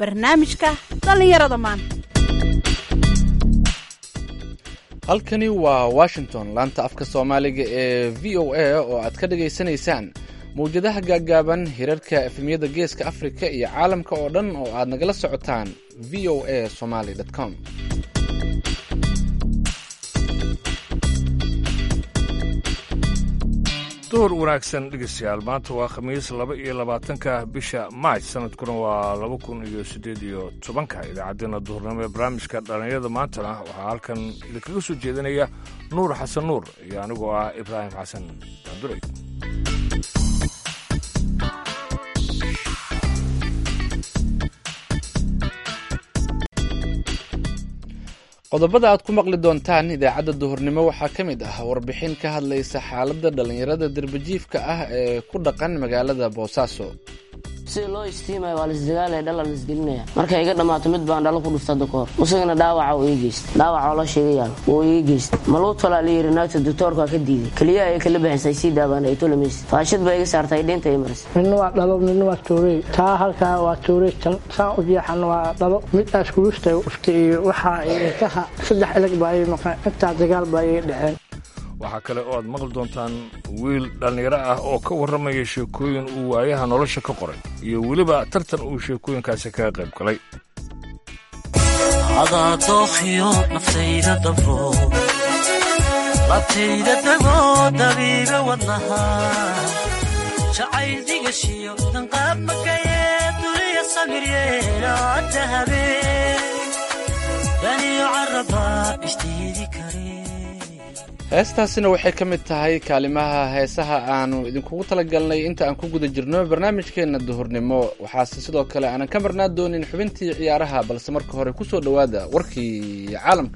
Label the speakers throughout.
Speaker 1: barnaamijka dhallinyarada maanta
Speaker 2: halkani waa washington laanta afka soomaaliga ee v o a oo aad ka dhagaysanaysaan mawjadaha gaaggaaban hirarka efemyada geeska afrika iyo caalamka oo dhan oo aad nagala socotaan v o a somaly com
Speaker 3: duhur wanaagsan dhegeystayaal maanta waa khamiis laba iyo labaatanka bisha maaj sanadkuna waa laba kun iyo siddeed iyo tobanka idaacaddeenna duhurnimo ee barnaamijka dhallinyarada maantana waxaa halkan idinkaga soo jeedinaya nuur xasan nuur iyo anigoo ah ibraahim xasan daanduray
Speaker 2: qodobada aad ku maqli doontaan idaacadda duhurnimo waxaa ka mid ah warbixin ka hadlaysa xaaladda dhallinyarada derbajiifka ah ee ku dhaqan magaalada boosaaso
Speaker 4: sida loo istiimaya waa laisdagaalaya dhala laisgelinaya markay iga dhammaato mid baan dhalo ku dhufta dakoor musagana dhaawaca uu ii geysta dhaawaca oo la sheegayaal wuu iga geysta maluutolaa la yiri naagta doctoorkaa ka diiday keliyaha ay kala baxaysay sii daabaan ay tolamaysa faashad baa iga saartay dheynta ay marisay
Speaker 5: midna waa dhalo midna waa toorey taa halkaa waa toorey tan saan u jeexan waa dhalo mid aas kulusta uftay iyo waxaa ilkaha saddex ilag baa ii maqan intaa dagaal baa iga dhaceen
Speaker 3: waxaa kale oo aad maqli doontaan wiil dhallinyaro ah oo ka warramaya sheekooyin uu waayaha nolosha ka qoray iyo weliba tartan uu sheekooyinkaasi kaga qayb galay
Speaker 6: adaa dookhiyo naftayda dabro labtayda dagoo dabiiga wadnaha jacayl digashiyo danqaab makayee duniya samiryeelaada habeen daniyo carabaa ishtiidi kare
Speaker 2: heestaasina waxay ka mid tahay kaalimaha heesaha aanu idinkugu talagalnay inta aan ku guda jirno barnaamijkeenna duhurnimo waxaase sidoo kale aanan ka marnaa doonin xubintii ciyaaraha balse marka hore ku soo dhowaada warkii caalamka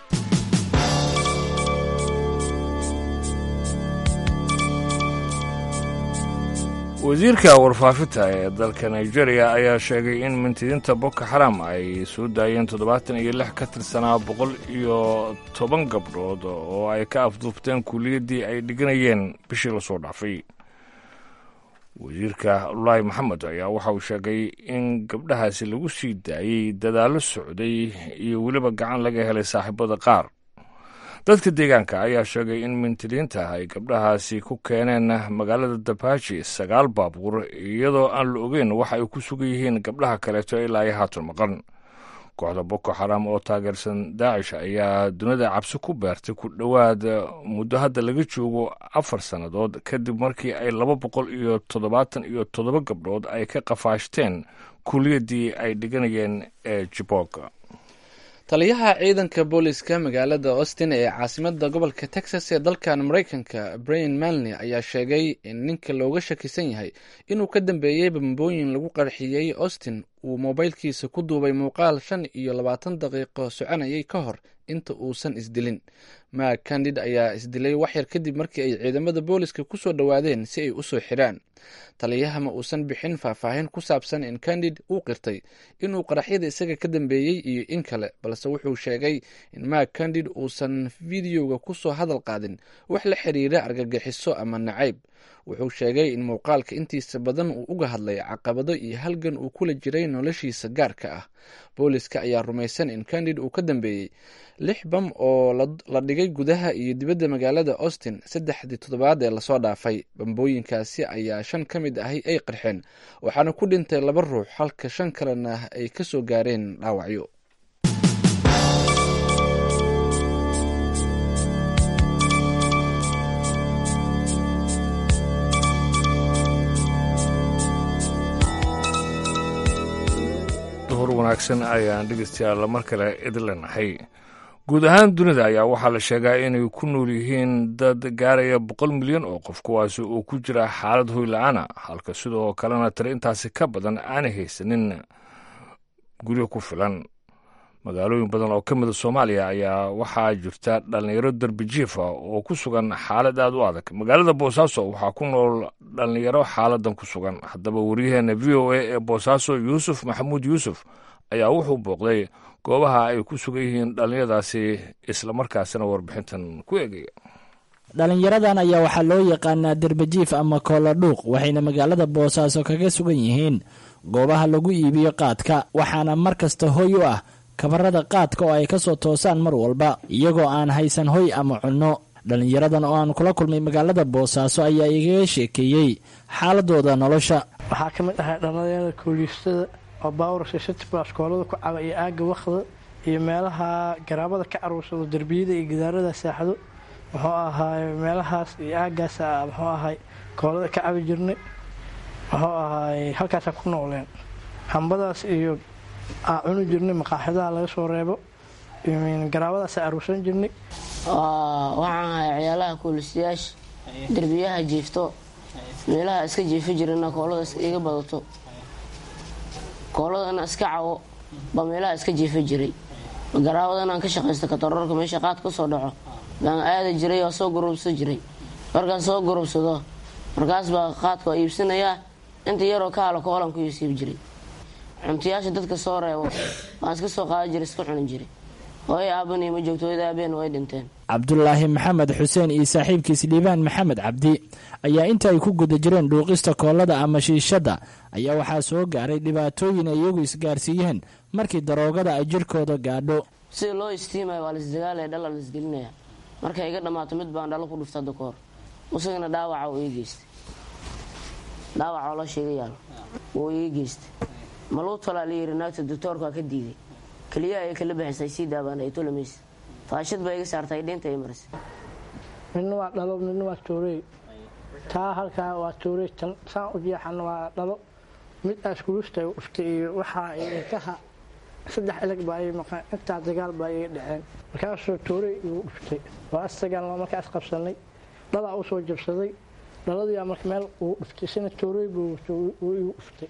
Speaker 3: wasiirka warfaafinta ee dalka nigeria ayaa sheegay in mintidiinta boko xaram ay soo daayeen toddobaatan iyo lix ka tirsanaa boqol iyo toban gabdhood oo ay ka afduubteen kuuliyaddii ay dhiganayeen bishii lasoo dhaafay wasiirka ulaahi maxamed ayaa waxa uu sheegay in gabdhahaasi lagu sii daayey dadaallo socday iyo weliba gacan laga helay saaxiibada qaar dadka deegaanka ayaa sheegay in mintidiinta ay gabdhahaasi ku keeneen magaalada dabaaji sagaal baabuur iyadoo aan la ogeyn waxa ay ku sugan yihiin gabdhaha kaleeto ilaa ay haatan maqan kooxda boko xaram oo taageersan daacish ayaa dunida cabsi ku beertay ku dhowaad muddo hadda laga joogo afar sannadood kadib markii ay laba boqol iyo toddobaatan iyo toddoba gabdhood ay ka qafaashteen kuuliyaddii ay dhiganayeen ee jibog
Speaker 2: taliyaha ciidanka booliska magaalada austin ee caasimada gobolka texas ee dalkan maraykanka brian malney ayaa sheegay in ninka looga shakisan yahay inuu ka dambeeyey bambooyin lagu qarxiyey austin uu moobaylkiisa ku duubay muuqaal shan iyo labaatan daqiiqo soconayay ka hor inta uusan isdilin mak candid ayaa isdilay waxyar kadib markii ay ciidamada booliska kusoo dhowaadeen si ay usoo xiraan taliyaha ma uusan bixin faahfaahin ku saabsan in candid uu qirtay inuu qaraxyada isaga ka dambeeyey iyo in kale balse wuxuu sheegay in mak candid uusan fideoga kusoo hadal qaadin wax la xiriira argagixiso ama nacayb wuxuu sheegay in muuqaalka intiisa badan uu uga hadlay caqabado iyo halgan uu kula jiray noloshiisa gaarka ah booliska ayaa rumaysan in candid uu ka dambeeyey lix bam oo la dhigay gudaha iyo dibadda magaalada austin saddexdii toddobaad ee lasoo dhaafay bambooyinkaasi ayaa shan ka mid ahi ay qarxeen waxaana ku dhintay laba ruux halka shan kalena ay ka soo gaareen dhaawacyo
Speaker 3: duhur wanaagsan ayaan dhegeystayaal mar kale idin leenahay guud ahaan dunida ayaa waxaa la sheegaa inay ku nool yihiin dad gaaraya boqol milyan oo qof kuwaasi oo ku jira xaalad hoyla-aana halka sidoo kalena tiri intaasi ka badan aanay haysanin guryo ku filan magaalooyin badan oo ka mida soomaaliya ayaa waxaa jirta dhallinyaro derbijiif ah oo ku sugan xaalad aad u adag magaalada boosaaso waxaa ku nool dhallinyaro xaaladan ku sugan haddaba waryaheena v o a ee boosaaso yuusuf maxamuud yuusuf ayaa wuxuu booqday goobaha ay ku sugan yihiin dhallinyadaasi islamarkaasina warbixintan ku eegaya
Speaker 7: dhalinyaradan ayaa waxaa loo yaqaanaa derbajiif ama kooladhuuq waxayna magaalada boosaaso kaga sugan yihiin goobaha lagu iibiyo qaadka waxaana mar kasta hoy u ah kabarada qaadka oo ay kasoo toosaan mar walba iyagoo aan haysan hoy ama cunno dhalinyaradan oo aan kula kulmay magaalada boosaaso ayaa igaga sheekeeyey xaaladooda nolosha
Speaker 5: waxaa ka mid ahay dhalinyarada kooliistada oo baawurka sitbas koolada ku caba iyo aaga wakda iyo meelaha garaabada ka aruursado derbiyada iyo gidaarada saaxdo muxuu ahaay meelahaas iyo aagaas muxuu ahay koolada ka cabi jirnay muxuu ahaay halkaasa ku nooleen hambadaas iyo aa cuni jirnay maqaaxidaha laga soo reebo garaabadaasa aruursan jirnay
Speaker 4: waxaan ahay ciyaalaha koolistayaasha derbiyaha jiifto meelaha iska jiifi jirana koolada iga badato kooladana iska cawo baa meelaha iska jiifi jiray garaabadanaan ka shaqaysta katarorka meesha qaad ka soo dhaco baan aada jiray oo soo gurubsa jiray markaan soo gurubsado markaas baa qaadka waa iibsanayaa inta yaroo ka halo koolan ku iisiib jiray cuntayaasha dadka soo reebo baan iska soo qaada jiray iska cunin jiray hooyo aabani ma joogto hooyada aabeen way dhinteen
Speaker 7: cabdulaahi maxamed xuseen iyo saaxiibkiis liibaan maxamed cabdi ayaa inta ay ku guda jireen dhuuqista koolada ama shiishadda ayaa waxaa soo gaaray dhibaatooyin ay iyagu isgaarsiiyeen markii daroogada ay jirkooda gaadho
Speaker 4: sida loo istiimaya waa laisdagaalaya dhalla laisgelinaya markay iga dhammaato mid baan dhalo ku dhufta dakoor isagana dhaawaca uu ii geystay dhaawaca oo la sheega yaalo wuu ii geystay maluu tolaa layiri naagta doctoorkaa ka diiday keliyaha ay kala baxisay sii daabaan ay tolamaysa faashad baa iga saartay dheynta ay marisay
Speaker 5: midna waa dhalo midna waa toorey taa halkaa waa toorey tan saan u jeexana waa dhalo mid askulusta uftay iyo waxaa ilkaha saddex ilag baa ii maqan intaa dagaal baa iga dhaceen markaasuu toorey igu dhuftay waa asdagaalnoo markaas qabsanay dhalaa u soo jabsaday dhaladiyaa marka meel uu dhuftay sina toorey buu igu dhuftay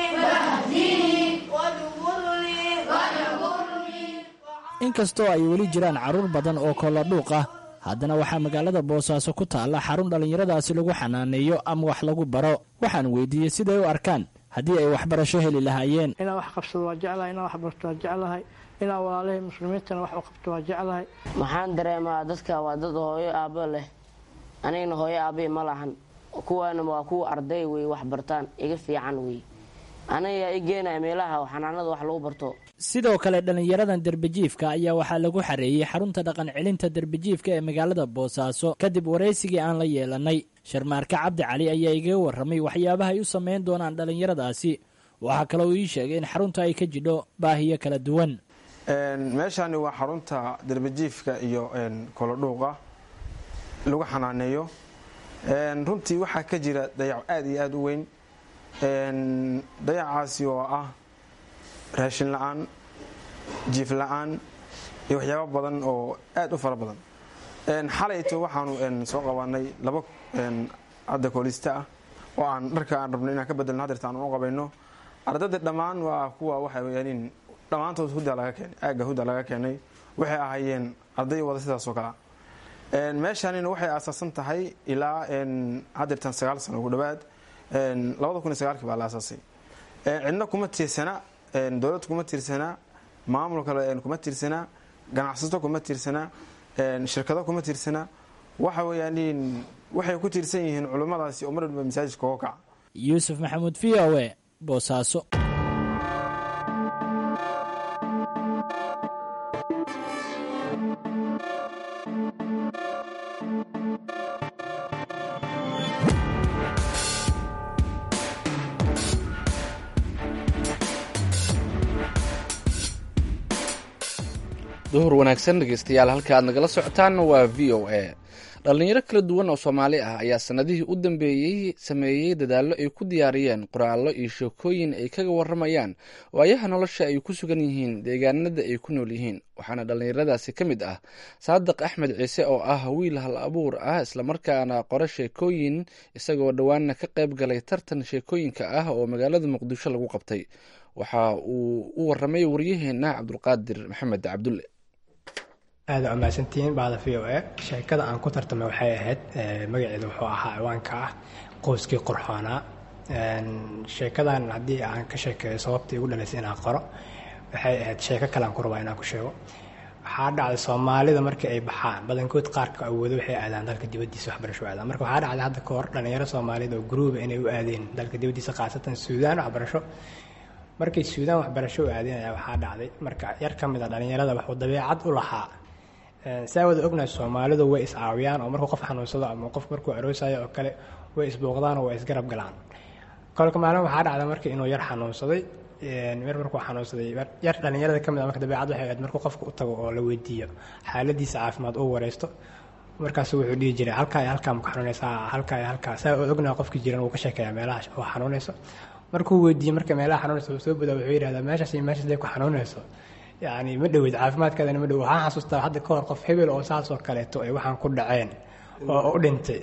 Speaker 7: inkastoo ay weli jiraan carruur badan oo kooladhuuq ah haddana waxaa magaalada boosaaso ku taalla xarun dhallinyaradaasi lagu xanaaneeyo ama wax lagu baro waxaan weydiiyey siday u arkaan haddii ay waxbarasho heli lahaayeen
Speaker 5: inaa wax qabsado waa jeclahay inaa wax barto waa jeclahay inaa walaalahay muslimiintana wax u qabto waa jeclahay
Speaker 4: maxaan dareemaa dadka waa dad hooyo aabbo leh anigana hooyo aabbe ma lahan kuwaana waa kuwa arday wey wax bartaan iga fiican wey aniga i geenaya meelaha xanaanada wax lagu barto
Speaker 7: sidoo kale dhallinyaradan derbajiifka ayaa waxaa lagu xareeyey xarunta dhaqan celinta derbajiifka ee magaalada boosaaso kadib waraysigii aan la yeelanay sharmaarke cabdi cali ayaa igaga warramay waxyaabaha ay u sameyn doonaan dhallinyaradaasi waxaa kaloo ii sheegay in xarunta ay ka jidho baahiyo kala duwan
Speaker 8: meeshani waa xarunta derbajiifka iyo kolodhuuqa lagu xanaaneeyo runtii waxaa ka jira dayac aada iyo aada u weyn dayacaasi oo ah raashin la-aan jiif la-aan iyo waxyaabo badan oo aada u fara badan xalayto waxaanu soo qabanay laba hadda koolista ah oo aan dharka aan rabno inaan ka bedelno hadeerta aan u qabayno ardayda dhammaan waa kuwa waxay weyaanin dhammaantood hudaa laga keenay aagga huda laga keenay waxay ahaayeen arday wada sidaas oo kalea meeshaanina waxay aasaasan tahay ilaa hadeertan sagaal sano ugu dhawaad labada kun iyo sagaalkii baa la aasaasay cidna kuma tiirsana dowlad kuma tiirsana maamul kale kuma tiirsana ganacsato kuma tiirsana shirkado kuma tiirsana waxa weyaan waxay ku tiirsan yihiin culimmadaasi oo mar walba masaajidka oga kaca
Speaker 7: yuusuf maxamuud v o e boosaaso
Speaker 2: duhur wanaagsan dhegeystayaal halka aad nagala socotaan waa v o a dhallinyaro kala duwan oo soomaali ah ayaa sanadihii u dambeeyey sameeyey dadaallo ay ku diyaariyeen qoraallo iyo sheekooyin ay kaga waramayaan waayaha nolosha ay ku sugan yihiin deegaanada ay ku nool yihiin waxaana dhallinyaradaasi ka mid ah saadiq axmed ciise oo ah wiil hal abuur ah islamarkaana qore sheekooyin isagoo dhowaanna ka qayb galay tartan sheekooyinka ah oo magaalada muqdisho lagu qabtay waxa uu u waramay waryaheena cabdulqaadir maxamed cabdulle
Speaker 9: aada u mahadsantihiin bahda v o a sheekada aan ku tartamay waxay ahayd magaceedu wuxuu ahaa ciwaanka ah qoyskii qorxoonaa sheekadan haddii aan ka sheekeeyo sababta igu dhalaysay inaan qoro waxay ahayd sheeko kale aan ku rabaa inaan ku sheego waxaa dhacday soomaalida markii ay baxaan badankood qaarka awoodo waxay aadaan dalka dibadiisa waxbarasho aadaan marka waxaa dhacday hadda kahor dhalinyaro soomaaliyed oo gruuba inay u aadeen dalka dibadiisa khaasatan suudaan waxbarasho markay suudaan waxbarasho u aadeen ayaa waxaa dhacday marka yar ka mid a dhalinyarada waxuu dabeecad u lahaa saa wada ognahay soomaalidu way is-caawiyaan oo markuu qof xanuunsado ama qof markuu aroosayo oo kale way isbooqdaan oo way isgarab galaan kolka maalin waxaa dhacday marka inuu yar xanuunsaday yar markuu xanuunsaday yar dhalinyarada ka mid a marka dabeecad waxay ahayd markuu qofka u tago oo la weydiiyo xaaladiisa caafimaad uu wareysto markaasu wuxuu dhihi jiray halkaa iyo halkaa maku xanuunaysaa halkaa iyo halkaa saa oo ognaha qofkii jiran wuu ka sheekeeyaa meelaha oo xanuunayso markuu weydiiyey marka meelaha xanuunaysa uu soo badaa wuxuu yidhahdaa meeshaas iyo meeshaas day ku xanuunayso yacni ma dhowed caafimaadkaadana ma dhow waxaan xasuustaa hadda ka hor qof hebel oo saasoo kaleeto ay waxaan ku dhaceen oo u dhintay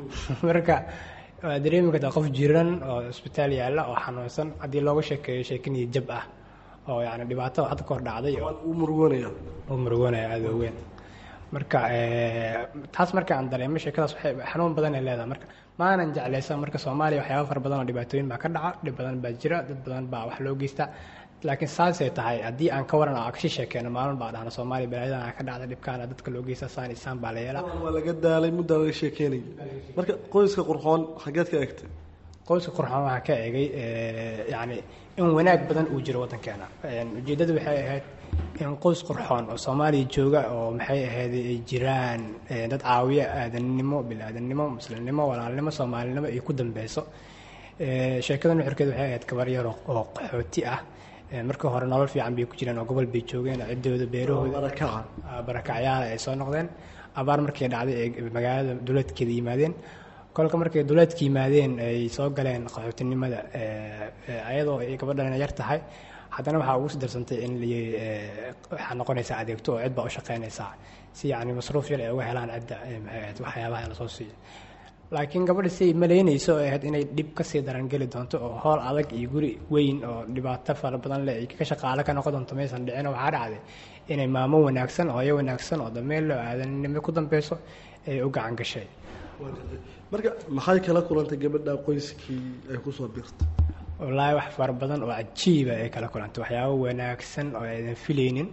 Speaker 9: marka waa dareemi kartaa qof jiran oo isbitaal yaalla oo xanuunsan haddii looga sheekeeyo sheekiniyo jab ah oo yani dhibaato hadda ka hor dhacday
Speaker 10: uu murugoonaya
Speaker 9: uu murugoonaya aada oo weyn marka taas marka aan dareemo sheekadaas waxay xanuun badan ay leedahay marka maanan jeclaysan marka soomaaliya waxyaaba fara badan oo dhibaatooyin baa ka dhaca dhib badan baa jira dad badan baa wax loo geystaa laakiin saasay tahay haddii aan ka waran oo kashi sheekeeno maalin baa dhahna soomaaliya balaayadan ka dhacda dhibkaana dadka loo geysta saan isaan baa la yeelaa
Speaker 10: waa laga daalay muddaa laga sheekeynaya marka qoyska qurxoon xageed ka egtay
Speaker 9: qoyska qurxoon waxaa ka egay yacni in wanaag badan uu jiro waddankeena ujeeddadu waxay ahayd in qoys qurxoon oo soomaaliya jooga oo maxay ahayd ay jiraan dad caawiya aadannimo bil-aadannimo muslimnimo walaalnimo soomaalinimo ay ku dambeyso sheekada nuxurkeeda waxay ahayd gabar yar oo qaxooti ah markii hore nolol fiican bay ku jireen oo gobol bay joogeen ciddooda beerahooda barakacyaala ay soo noqdeen abaar markay dhacday ay magaalada duleedkeeda yimaadeen kolka markay duleedka yimaadeen ay soo galeen qaxootinimada ayadoo ay gabadhan yar tahay haddana waxaa ugu sidarsantay in waxaa noqonaysaa adeegto oo cid baa u shaqaynaysaa si yacni masruuf yar ay uga helaan cidda maxay ahayd waxyaabaha lasoo siiyo laakiin gabadha siay malaynayso ay ahayd inay dhib kasii daran geli doonto oo howl adag iyo guri weyn oo dhibaato fara badan leh ay ka shaqaale ka noqon doonto maysan dhicin waxaa dhacday inay maamo wanaagsan hooyo wanaagsan oo dameel loo aadanimo ku dambeyso ay u gacan gashay
Speaker 10: marka maxay kala kulantay gabadha qoyskii ay kusoo birtay
Speaker 9: wallaahi wax fara badan oo cajiiba ay kala kulantay waxyaabo wanaagsan oo aydan filaynin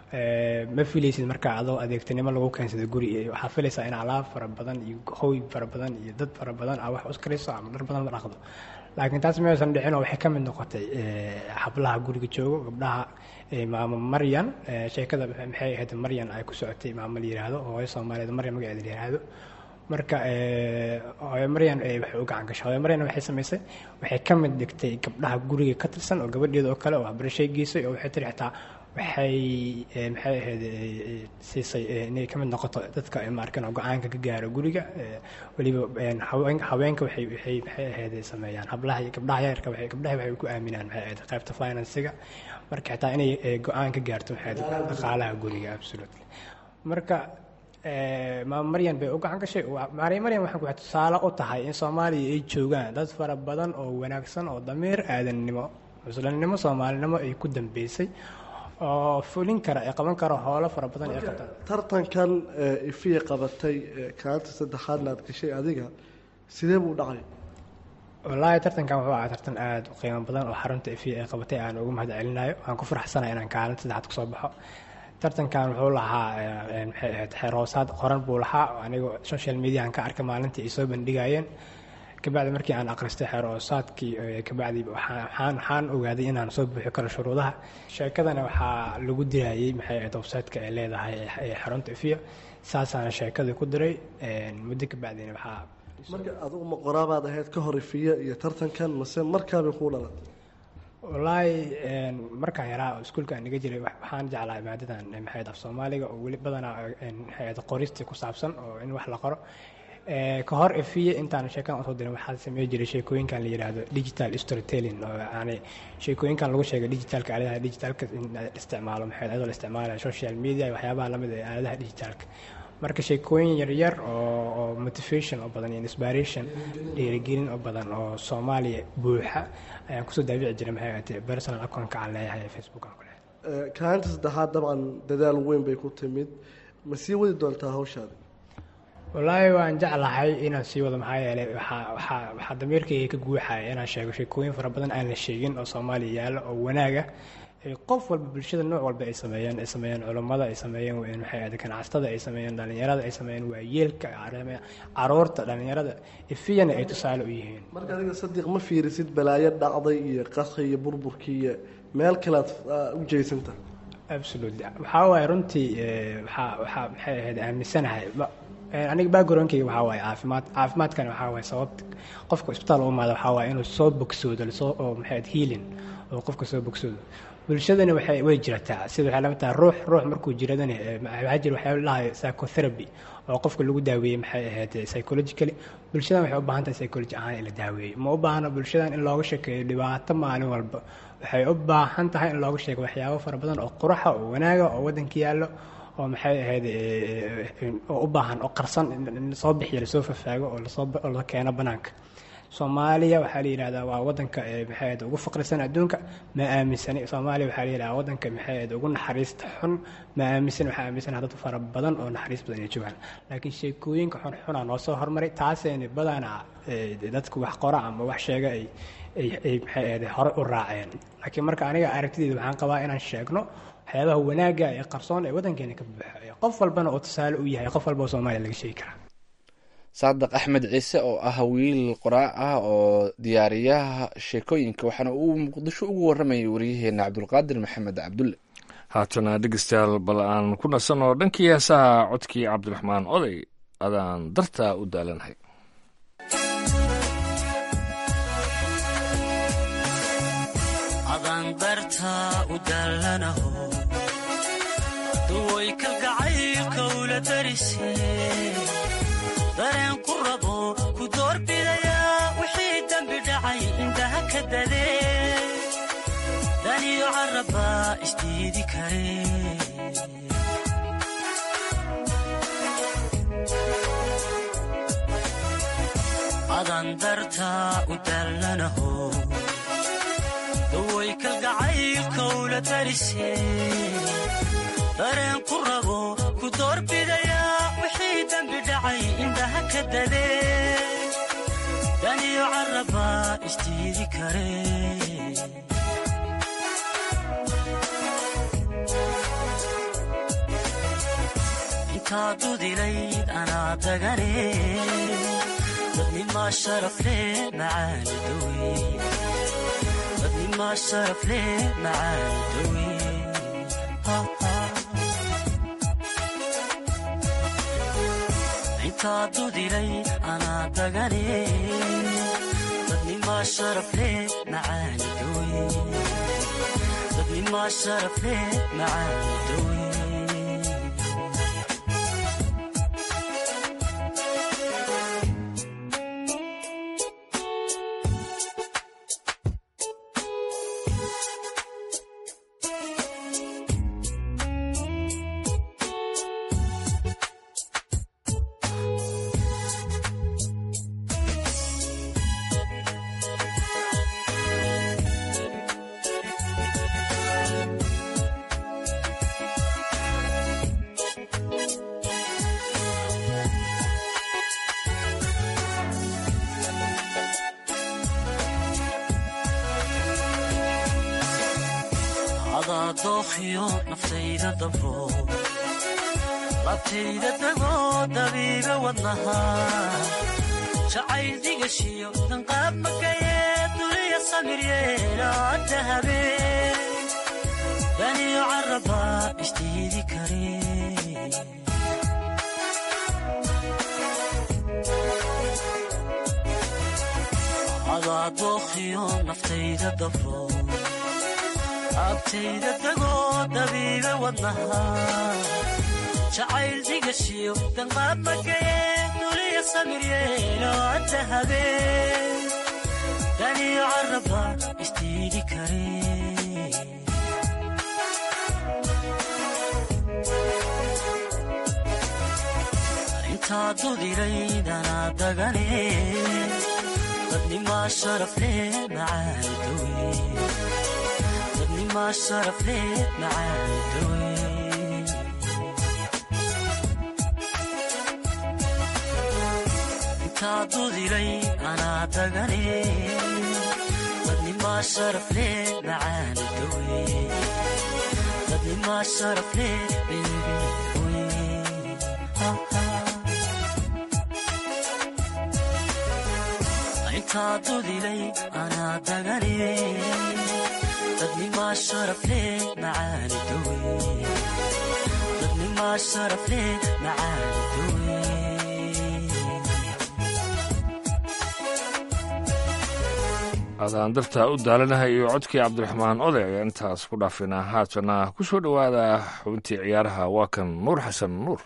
Speaker 9: ma filaysid markaa adoo adeegtanimo lagu keensada guri waxaa filaysaa in alaab fara badan iyo hoy fara badan iyo dad fara badan a wax uskarayso ama dhar badan la dhaqdo laakiin taas maysan dhicin oo waxay ka mid noqotay hablaha guriga joogo gabdhaha maamo maryan sheekada maxay ahayd maryan ay ku socotay maamo la yiraahdo hooyo soomaaliyeed maryan magaceeda la yiraahdo marka hooyo maryan waxay u gacan gashay hooyo maryan waxay samaysay waxay ka mid dhigtay gabdhaha guriga ka tirsan oo gabadheeda oo kale oo waxbarashay geysay oo waxay tiri xitaa waxay maxay ahayd siisay inay ka mid noqoto dadka maarkan oo go-aanka ka gaaro guriga weliba haweenka waxay waxay maxay ahayd sameeyaan hablaha iyo gabdhaha yarka waxay gabdhaha waxay ku aaminaan maxay ahayd qaybta financiga marka xitaa inay go-aan ka gaarto maxay ahayd dhaqaalaha guriga absolutely marka maama maryan bay u gacan gashay maariya maryan waxay waxay tusaale u tahay in soomaaliya ay joogaan dad fara badan oo wanaagsan oo damiir aadannimo muslimnimo soomaalinimo ay ku dambeysay oo fulin kara ee qaban kara howlo fara badan ee qabta
Speaker 10: tartankan ifiya qabatay kaalinta saddexaadna aad gashay adiga sidee buu dhacay
Speaker 9: wallaahi tartankan wuxuu ahaa tartan aada u qiimo badan oo xarunta ifiya ay qabatay aan ugu mahad celinayo waan ku faraxsanahay inaan kaalinta saddexaad kusoo baxo tartankan wuxuu lahaa maxay ahayd xeer hoosaad qoran buu lahaa anigoo social mediahan ka arkay maalintii ay soo bandhigayeen kabacdi markii aan akhristay xeer hoosaadkii kabacdi waxaan waxaan ogaaday inaan soo buuxi karo shuruudaha sheekadana waxaa lagu dirayay maxay ahayd website-ka ay leedahay ee xarunta ifiya saasaana sheekadii ku diray muddo kabacdina waxaa
Speaker 10: marka adugu ma qoraabaad ahayd ka hor ifiya iyo tartankan mase markaabay kuu dhalatay
Speaker 9: wallaahi markaan yaraa oo iskuulka aan iga jiray waxaan jeclaa maadadan maxay af soomaaliga oo weli badanaa maxay qoristii ku saabsan oo in wax la qoro ka hor efiye intaan sheekadan usoo dirin waxaa samey jiray sheekooyinkan la yidhaahdo digital storytelling oo yani sheekooyinkan lagu sheegay digitalka aaladaha digitalka in isticmaalo maxay ayadoo la isticmaalayo social media iyo waxyaabaha lamid ee aaladaha digitalka marka sheekooyin yaryar oo oo motivation oo badan iyo inspiration dhiirigelin oo badan oo soomaaliya buuxa ayaan kusoo daabici jiray maxay ahaatee personal account-ka aan leeyahay ee facebook aan ku leeyahay
Speaker 10: kaalinta saddexaad dabcan dadaal weyn bay ku timid ma sii wadi doontaa hawshaadi
Speaker 9: wallaahi waan jeclahay inaan sii wado maxaa yeelay waxaa waxaa waxaa damiirkayga ka guuxaya inaan sheego sheekooyin fara badan aan la sheegin oo soomaaliya yaallo oo wanaaga qof walba bulshada nooc walba ay sameeyeen ay sameeyeen culummada ay sameeyeen maxay ahde ganacsatada ay sameeyeen dhallinyarada ay sameeyeen waayeelka caruurta dhallinyarada ifiyana ay tusaale u yihiin
Speaker 10: marka adiga sadiiq ma fiirisid balaayo dhacday iyo qaski iyo burburkii iyo meel kalead u jeysanta
Speaker 9: absolutely waxaa waaye runtii waxaa waxaa maxay ahayd aaminsanahay aniga backgroundkayga waxaa waaye caafimaad caafimaadkana waxaa waaye sababta qofka isbitaal u imaada waxaa waaye inuu soo bogsoodo lasoo oo maxay ahayd healing oo qofka soo bogsoodo bulshadani waxay way jirataa sida waxay lama tahay ruux ruux markuu jiradani waxaa jira waxyaa lahay psychotherapy oo qofka lagu daaweeyey maxay ahayd psychologically bulshadan waxay u baahan tahay psychology ahaan in la daaweeyey ma u baahna bulshadan in looga sheekeeyo dhibaato maalin walba waxay u baahan tahay in looga sheego waxyaabo fara badan oo quraxa oo wanaaga oo waddanka yaallo oo maxay ahayd oo u baahan oo qarsan in lasoo bixiyo lasoo fafaago oo lasoo oo la keeno banaanka soomaaliya waxaa la yidhahdaa waa wadanka maxay ahayd ugu faqrisan adduunka ma aaminsani soomaaliya waxaa la yidhahdaa wadanka maxay ahayd ugu naxariista xun ma aaminsan waxaa aaminsanaha dad fara badan oo naxariis badan ay joogaan laakiin sheekooyinka xun xunaa noo soo hormaray taasayna badanaa dadku wax qora ama wax sheega ay ay maxay ahayd hore u raaceen laakiin marka aniga aragtideeda waxaan qabaa inaan sheegno waxyaabaha wanaagga ee qarsoon ee waddankeena ka buuxa qof walbana oo tusaale u yahay qof walba oo soomaaliya laga sheegi karaa
Speaker 2: saadaq axmed ciise oo ah wiil qoraa ah oo diyaariyaha sheekooyinka waxaana uu muqdisho ugu waramayay waryaheena cabdulqaadir maxamed cabdulle
Speaker 3: haatana dhegeystayaal bal aan ku nasanno dhankii heesaha codkii cabdiraxmaan oday adaan dartaa u daalanahay
Speaker 6: adaan dartaa u daalanaho duway kalgacaylka ula darise dareen ku rabo ku doorbidayaa wixii dembi dhacay indhaha ka dadee daniyo carrabbaa isdiidi kare adan dartaa u daalanaho daway kalgacaylka ula darise dareen ku rabo ku doorbidayaa wixii dembi dhacay indhaha ka dadee daniyo carrabbaa isdiidi kare intaa dudilayd anaa dagane dadnimaa sharaf leh macaani dawe dadnimaa sharaf leh macaani dawe intaa dudilay anaa dagane dadnimaa sharaf leh macaani dawe dadnimaa sharaf leh macaani dawe adaa dookhiyo naftayda dabro labtayda dagoo dabiiba wadnaha jacayl digashiyo danqaab makayee duliya samir yeelaada habeen daniyo carrabbaa isdiidi kare adaa dookhiyo naftayda dabro abtayda dagoo dabiiba wadnaha jacayl digashiyo danqaab makayee duliya samir yeelaada habeen daniyo carrabba isdiidi kare intaa dudiraydanaa dagane dadnimaa sharaf leh macaani dawe ma sharaf leh macaani dawe intaa dudilay anaa dagane dadnimaa dadnimaa sharaf leh macaani dawe dadnimaa sharaf leh bebi oye intaa dudilay anaa dagane dadnimaa sharaf leh macaani dawe dadnimaa sharaf leh macaani dawe
Speaker 3: adaan dartaa u daalanahay iyo codkii cabdiraxmaan oday ayaa intaas ku dhaafinaa haatana ku soo dhowaada xubintii ciyaaraha waa kan nuur xasan nuur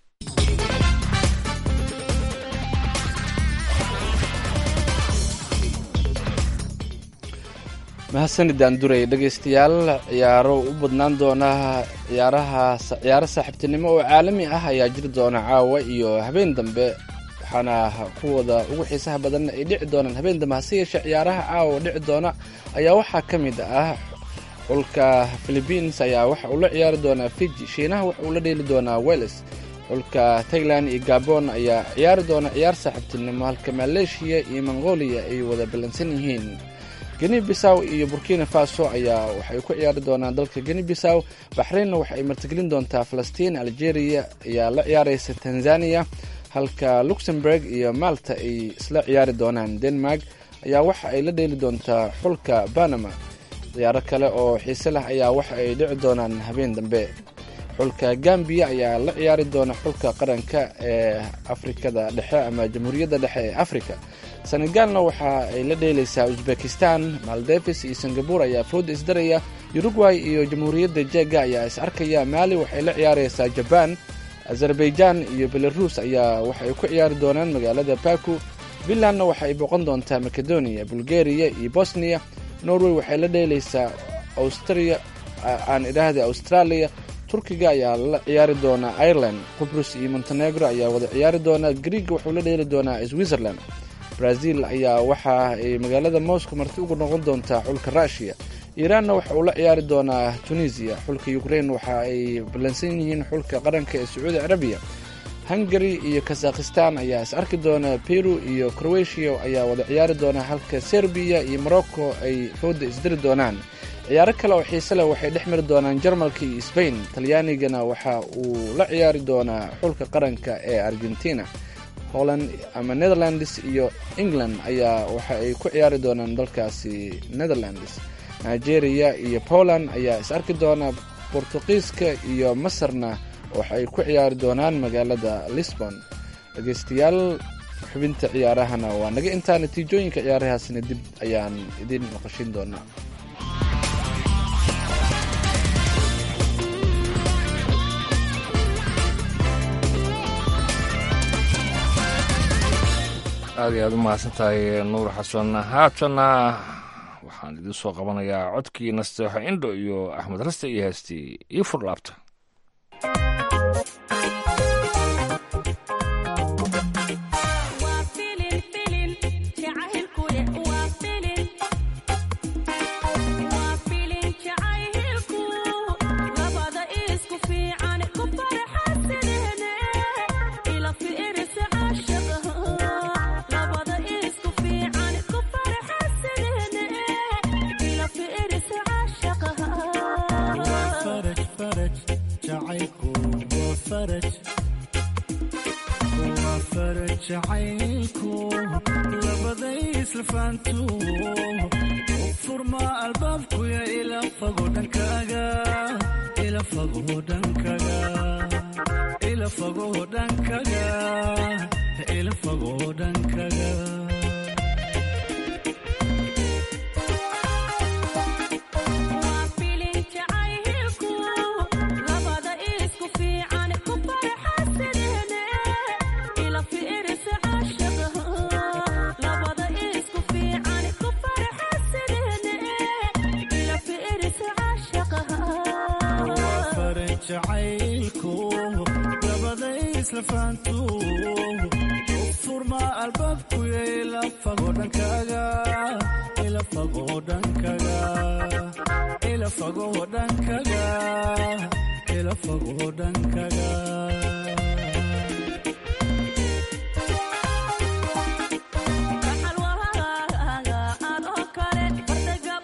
Speaker 2: mahadsanidaan duray dhegaystayaal ciyaaro u badnaan doona ciyaaraha ciyaaro saaxiibtinimo oo caalami ah ayaa jiri doona caawa iyo habeen dambe waxaana kuwada ugu xiisaha badan ay dhici doonaan habeen dambe hase yeeshee ciyaaraha caawa dhici doona ayaa waxaa ka mid ah xulka philibiins ayaa waxa uu la ciyaari doonaa fiji shiinaha waxa uu la dheeli doonaa weles xulka tailand iyo gabon ayaa ciyaari doona ciyaar saaxiibtinimo halka maleeshiya iyo mongolia ay wada ballansan yihiin geni bisaw iyo burkina faso ayaa waxay ku ciyaari doonaan dalka geni bisaw baxraynna waxa ay martigelin doontaa falastiin algeria ayaa la ciyaaraysa tanzania halka luxemburg iyo malta ay isla ciyaari doonaan denmark ayaa waxa ay la dheeli doontaa xulka panama ciyaaro kale oo xiise leh ayaa waxa ay dhici doonaan habeen dambe xulka gambiya ayaa la ciyaari doona xulka qaranka ee afrikada dhexe ama jamhuuriyadda dhexe ee africa senegalna waxa ay la dheelaysaa uzbekistan maldevis iyo singabur ayaa fooda isdaraya uruguay iyo jamhuuriyadda jega ayaa is arkaya maali waxay la ciyaaraysaa jaban azerbaijan iyo belarus ayaa waxay ku ciyaari doonaan magaalada baku finlandna waxa ay boqon doontaa macedonia bulgaria iyo bosnia norway waxay la dheelaysaa austria aan idhaahda australia turkiga ayaa la ciyaari doonaa ireland qubrus iyo montenegro ayaa wada ciyaari doonaa griega wuxuu la dheeli doonaa switzerland brazil ayaa waxa ay magaalada moscow marti ugu noqon doontaa xulka rushiya iiraanna waxa uu la ciyaari doonaa tunisia xulka ukraine waxa ay ballansan yihiin xulka qaranka ee sacuudi carabiya hungary iyo kazakhistan ayaa is arki doona peru iyo croatia ayaa wada ciyaari doona halka serbiya iyo morocco ay fooda isdiri doonaan ciyaaro kale oo xiise leh waxay dhex mari doonaan jarmalka iyo sbain talyaanigana waxa uu la ciyaari doonaa xulka qaranka ee argentina holland ama netherlands iyo england ayaa waxa ay ku ciyaari doonaan dalkaasi netherlands nigeria iyo poland ayaa is arki doona bortuqiiska iyo masarna waxay ku ciyaari doonaan magaalada lisbon dhegeystayaal xubinta ciyaarahana waa naga intaa natiijooyinka ciyaarahaasna dib ayaan idin maqashin doonaa
Speaker 3: aad iyo aad u mahadsan tahay nuur xasan haatana waxaan idin soo qabanayaa codkii nasteexo indho iyo axmed raste iyo heestii io furlaabta
Speaker 11: jacaylku labaday isla faantu u furma albaabkuya ila fago dhankaaga ila fago dhankaga ila fago dhankaga ila fago dhankaga jacaylku labaday isla faantu u furma albaabkuya ila fago dhankaaga ila fago dhankaga ila fago dhankaga ila fago dhankaga
Speaker 12: Alwahaga, aan oo kale, fardega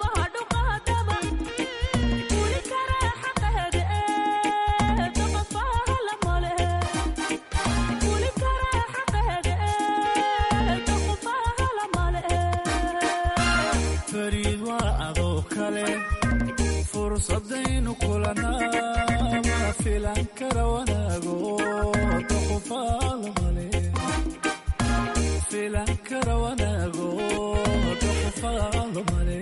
Speaker 11: fursadaynu kulanaa ma filan kara wanaago doqofaalmale filan kara wanaago doqofaalmale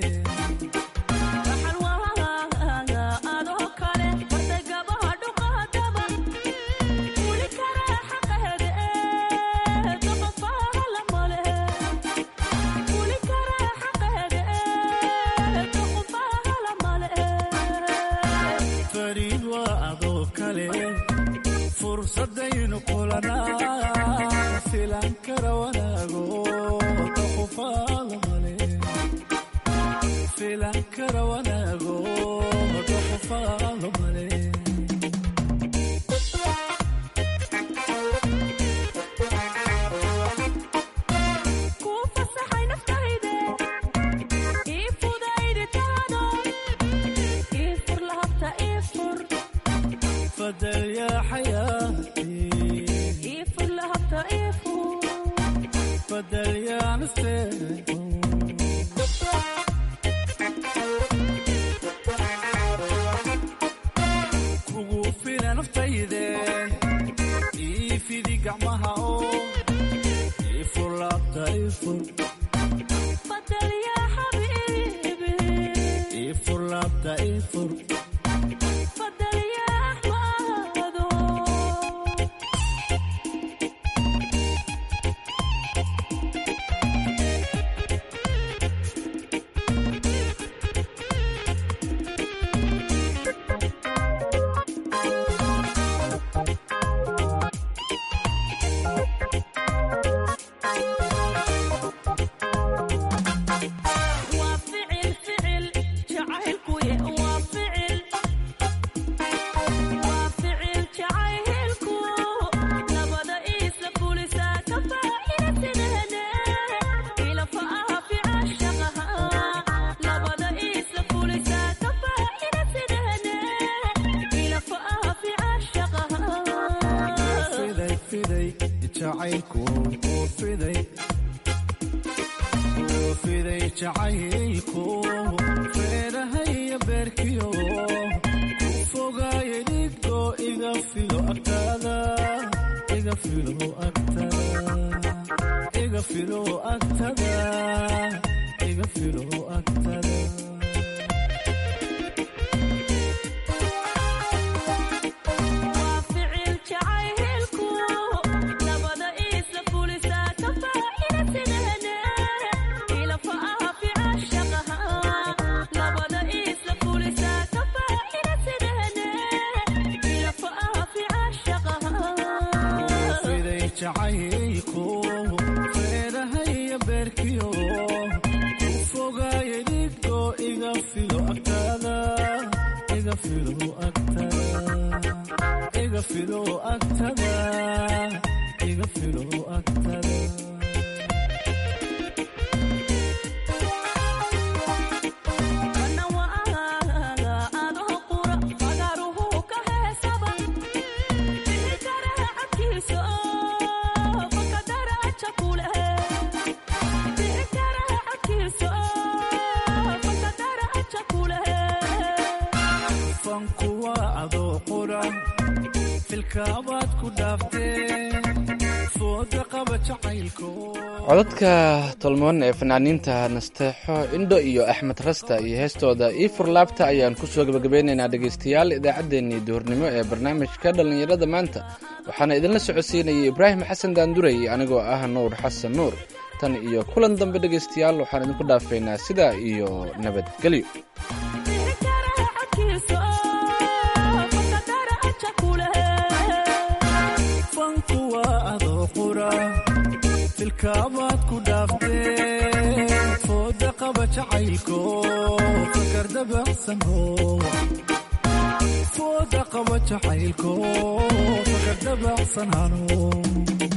Speaker 11: fariid waa adoo kale fursadaynu kulanaa filan kara wanaago doqofaalmale filan kara wanaago doqofaalmale fadal yaa xayaati fadal yaa nafteed kugu fila naftayde ii fidi gacmaha oo ii fur laabta ii fur ii fur laabta ii fur fiday fiday jacaylku oo fiday oo fiday jacaylku feerahaya beerkiyo ku fogaaye dhigo iga filo agtaada iga filo agtada iga filo agtada iga filo agtada fiday jacaylku feerahaya beerkiyo ku fogaaye dhigo iga filo agtada iga filo agtada iga filo agtada iga filo agtada fanku waa adoo qura filkaabaad ku dhaaftee fooda qaba jacaylko
Speaker 2: codadka tolmoon ee fanaaniinta nasteexo indho iyo axmed rasta iyo heestooda ii furlaabta ayaan ku soo gebagabeynaynaa dhegaystayaal idaacaddeenii duhurnimo ee barnaamijka dhallinyarada maanta waxaana idinla socodsiinayay ibraahim xasan daandurey anigoo ah nuur xasan nuur tan iyo kulan dambe dhegaystayaal waxaan idinku dhaafaynaa sidaa iyo nabadgelyo
Speaker 11: fanku waa adoo qura filkaabaad ku dhaaftee fooda qaba jacaylko fakar dabacsanho fooda qaba jacaylko fakar dabacsanhano